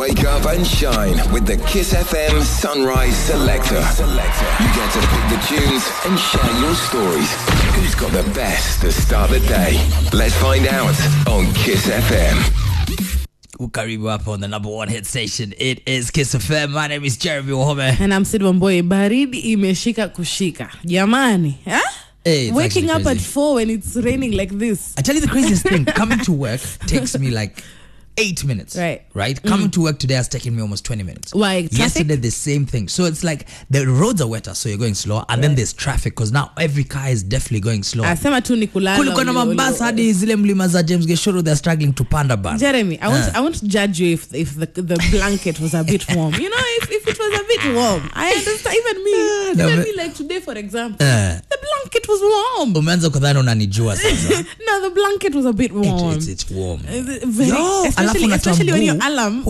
Wake up and shine with the Kiss FM Sunrise Selector. You get to pick the tunes and share your stories. Who's got the best to start the day? Let's find out on Kiss FM. Karibu hapa on the number one hit station. It is Kiss FM. My name is Jeremy Wahome. And I'm Sid Wamboi. Baridi imeshika kushika. Jamani. Huh? Hey, it's Waking actually up at crazy. four when it's raining like this. I tell you the craziest thing. Coming to work takes me like eight minutes. Right. Right. Coming to work today has taken me almost twenty minutes. Why, traffic? Yesterday the same thing. So it's like the roads are wetter, so you're going slow, and then there's traffic because now every car is definitely going slow. Asema tu ni kulala. Kulikuwa na ulio- mabasi ulio- hadi zile mlima za James Geshuru they're struggling to panda ban. Jeremy, I won't, Uh. I won't judge you if if the the blanket was a bit warm. You know, if, if it was a bit warm, I understand. Even me, no, even but- me, like today, for example, Uh. the blanket was warm. Umeanza kudhani unanijua sasa. No, the blanket was a bit warm. It's, it's, it's warm. Uh, very- Yo, alafu especially, unatoa especially when your mguu. alarm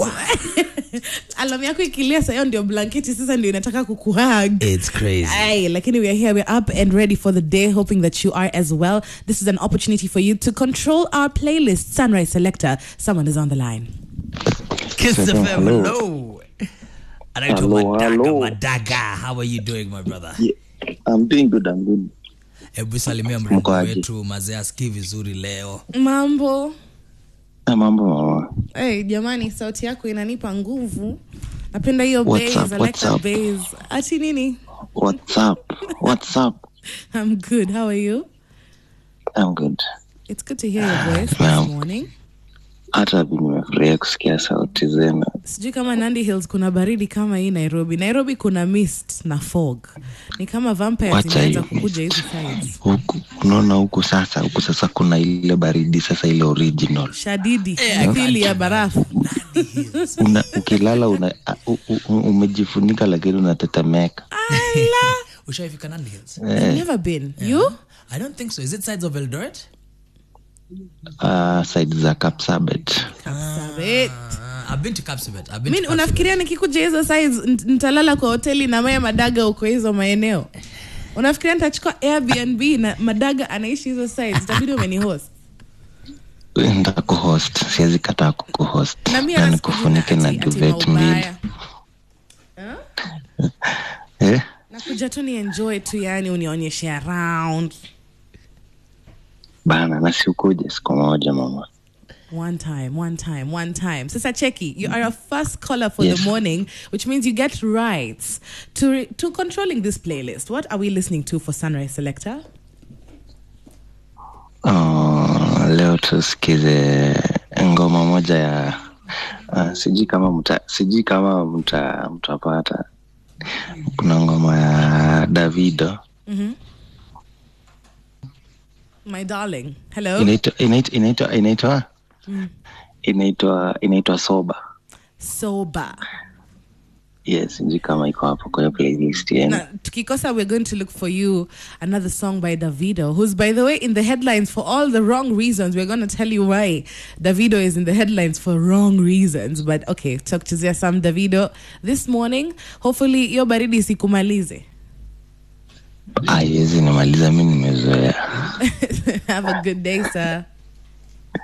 alarm yako ikilia sayo ndio blanketi sasa ndio inataka kukuhag It's crazy. Aye, lakini we are here we're up and ready for the day hoping that you are as well this is an opportunity for you to control our playlist sunrise selector someone is on the line Kiss Hello. FM, hello. Anaitwa Hello, Madaga, hello. Madaga. How are you doing my brother? Yeah, I'm doing good. I'm good. Hebu salimia mrembo Mko aje? wetu mazee asikii vizuri leo. mambo Ah, mambo mama. hey, jamani sauti yako inanipa nguvu napenda hiyo What's bass, up, I like what's that up? bass. ati nini What's up? What's up? i'm good how are you I'm good. it's good to hear your voice Naam. this morning Hata bi nimefurahia kusikia sauti zenu. sijui kama nandi hills kuna baridi kama hii nairobi nairobi kuna mist na fog ni kama vampires Wacha zimeanza hiyo kukuja hizi mist. sides Huku unaona huku sasa, huku sasa kuna ile baridi sasa, ile original shadidi Eh, mithili ya barafu una, ukilala una, u, u, u, umejifunika lakini unatetemeka. ala Ushaifika Nandi Hills? I've never been you I don't think so. Is it sides of Eldoret? Uh, side za Kapsabet. Kapsabet. Uh, I've been to Kapsabet. I've been mi to Kapsabet. unafikiria nikikuja hizo sides nt- nitalala kwa hoteli na maya madaga uko hizo maeneo unafikiria nitachukua airbnb na madaga anaishi hizo sides itabidi umeni host Nda kuhost, siwezi kataa kukuhost na mi na hata nikufunike sikuji na ati- ati duvet mbili. maubaya. Eh? nakuja tu ni enjoy tu yani unionyeshe around Bana, na siukuje siku moja mama. One time, one time, one time. Sasa Cheki, you are a first caller for Yes. the morning, which means you get rights to re- to controlling this playlist. What are we listening to for Sunrise Selector? Uh, leo tusikize ngoma moja ya uh, sijui kama mta sijui kama mta mtapata kuna ngoma ya davido My darling. Hello. inaitwa inaitwa inaitwa inaitwa inaitwa inaitwa soba Sober. yes sijui kama iko hapo kwenye playlist yenu Now, Tukikosa, we're going to look for you another song by Davido, who's, by the way, in the headlines for all the wrong reasons. We're going to tell you why Davido is in the headlines for wrong reasons. But okay, talk to some Davido this morning. Hopefully, your baridi isikumalize. aiwezi nimaliza mi nimezoea Have a good day, sir.